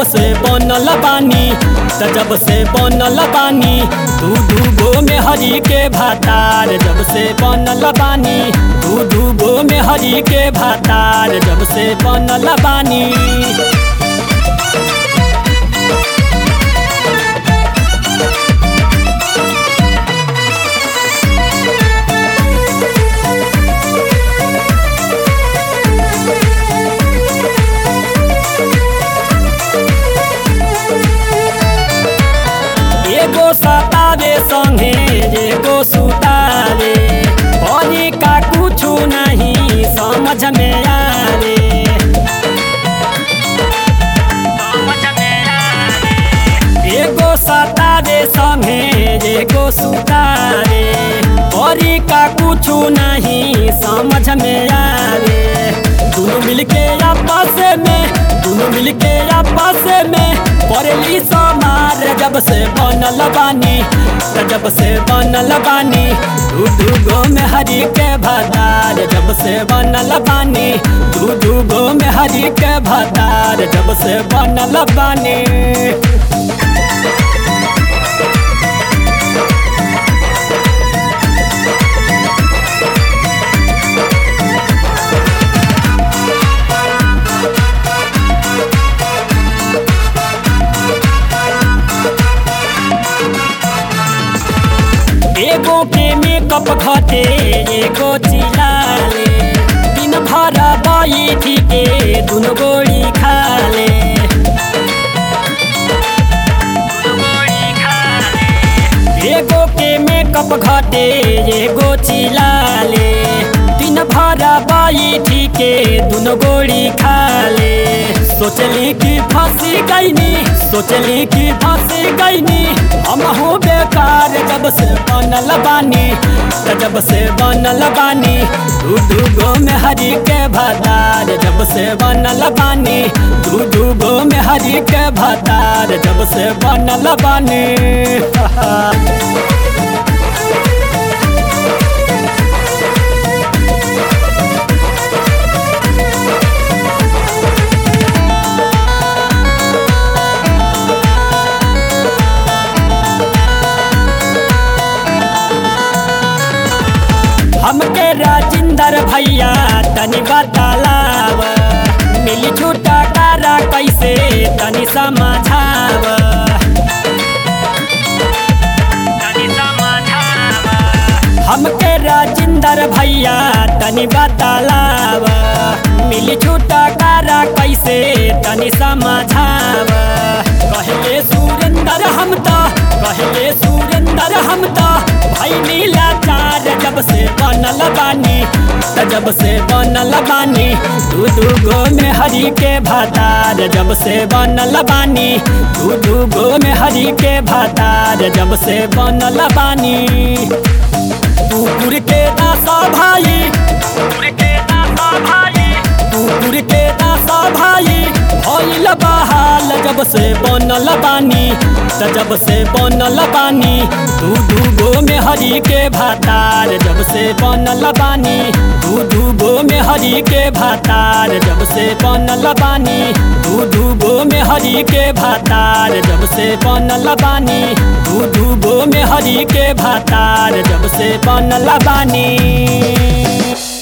से बनल बानी त जब से बनल बानी दू दू गो में हरी के भातार जब से बनल बानी दू दू गो में हरी के भातार जब से बनल बानी एगो सतावे संगे एगो सुतावे बनी का कुछ नहीं समझ में आवे एगो सतावे संगे एगो सुतावे बनी का कुछ नहीं समझ में आवे दोनों मिलके आपस में दोनों मिलके आपस में पड़ली समार जब से बनल बानी त जब से बनल बानी दू दू गो में हरी के भतार जब से बनल बानी दू दू गो में हरी के भतार जब से बनल बानी एगो के मेकअप घटे एगो चिलाले दिन भर बैठी के दुनो गोड़ी खाले एगो के मेकअप घटे एगो चिलाले दिन भर बैठी के दुनो गोड़ी खाले सोचली कि फंसी गईनी सोचली कि फंसी गईनी हम हो बेकार जब से बनल बानी त जब से बनल बानी दू दू गो में हरी के भतार जब से बनल बानी दू दू गो में हरी के भतार जब से बनल बानी हमके राजिंदर भैया तनी बतालाव मिली छूटा कारा कैसे तनी समझाव हमके राजिंदर भैया तनी बतालाव मिली छूटा कारा कैसे तनी समझाव कहले सुरेंदर हम तो कहले सुरेंदर हम तो भाई नीला चार जब से बनल बानी त जब से बनल बानी दू दू गो में हरी के भातार जब से बनल बानी दू दू गो में हरी के भातार जब से बनल बानी कुकुर के दासा भाई कुकुर के दासा भाई कुकुर के दासा भाई भइल बहाल जब से बनल बानी त जब से बनल बानी दू दू गो में हरी के भातार जब से बनल बानी दू दू गो में हरी के भातार जब से बनल बानी दू दू गो में हरी के भातार जब से बनल बानी दू दू गो में हरी के भातार जब से बनल बानी